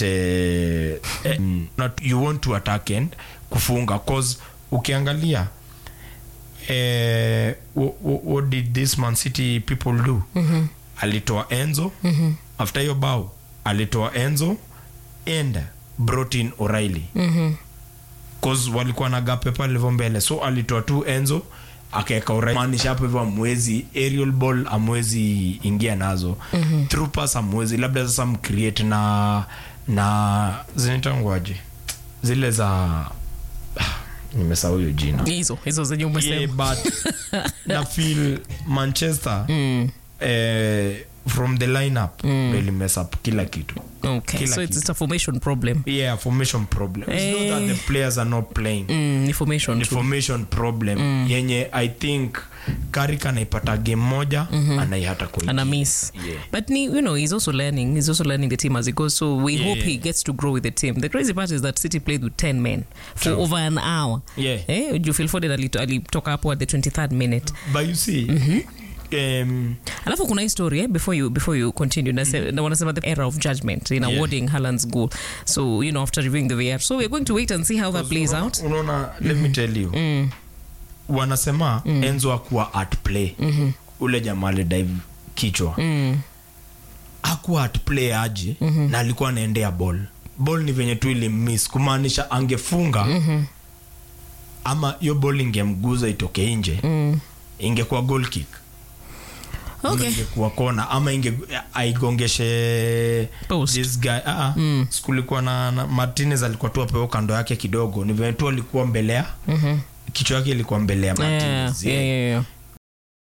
eh, eh, not, you want to attack and kufunga cause ukiangalia eh, what, what did this man city people do mm-hmm. alitoa enzo mm-hmm. after hiyo bao alitoa enzo and brought in o'reilly Mhm. cause walikuwa na gape pale hivyo mbele so alitoa tu enzo akaeka O'Reilly. maanisha hapo hivyo amwezi aerial ball amwezi ingia nazo mm-hmm. through pass amwezi labda sasa mcreate na na zinitangwaje zile za nimesahau hiyo jina hizo hizo zenye yeah, umesema but na feel manchester eh, from the lineup mm. really mess up kila kitu okay kila so it's, kitu. it's a formation problem yeah formation problem it's not that the players are not playing mm, ni formation ni tu. formation problem yenye i think karik anaipata game moja anaihata and a miss. Yeah. But ni- you know, he's also learning. He's also learning the team as he goes. So we Yeah, hope yeah. he gets to grow with the team. The crazy part is that City played with ten men for True. over an hour. Yeah. Eh, Phil Foden ali- alitoka hapo at the 23rd minute. but you see um, Alafu kuna hii story eh, before you before you continue nase, na wanasema the error of judgment in Yeah. awarding Haaland's goal. So you know after reviewing the VAR. So we're going to wait and see how that plays out. unaona let me tell you wanasema enzo akuwa at play ule jamaa alidive kichwa Mm. akuwa at play aje na alikuwa anaendea ball ball ni venye tu ilimiss kumaanisha angefunga ama hiyo ball ingemguza itoke nje Mm. ingekuwa goal kick Ama Okay. ingekuwa kona ama inge aigongeshe Post. this guy ah, mm. kulikuwa na, na martinez alikuwa tu apeo kando yake kidogo ni venye tu alikuwa mbele ya kichwa yake ilikuwa mbele ya Yeah, martinez yeah, yeah, yeah.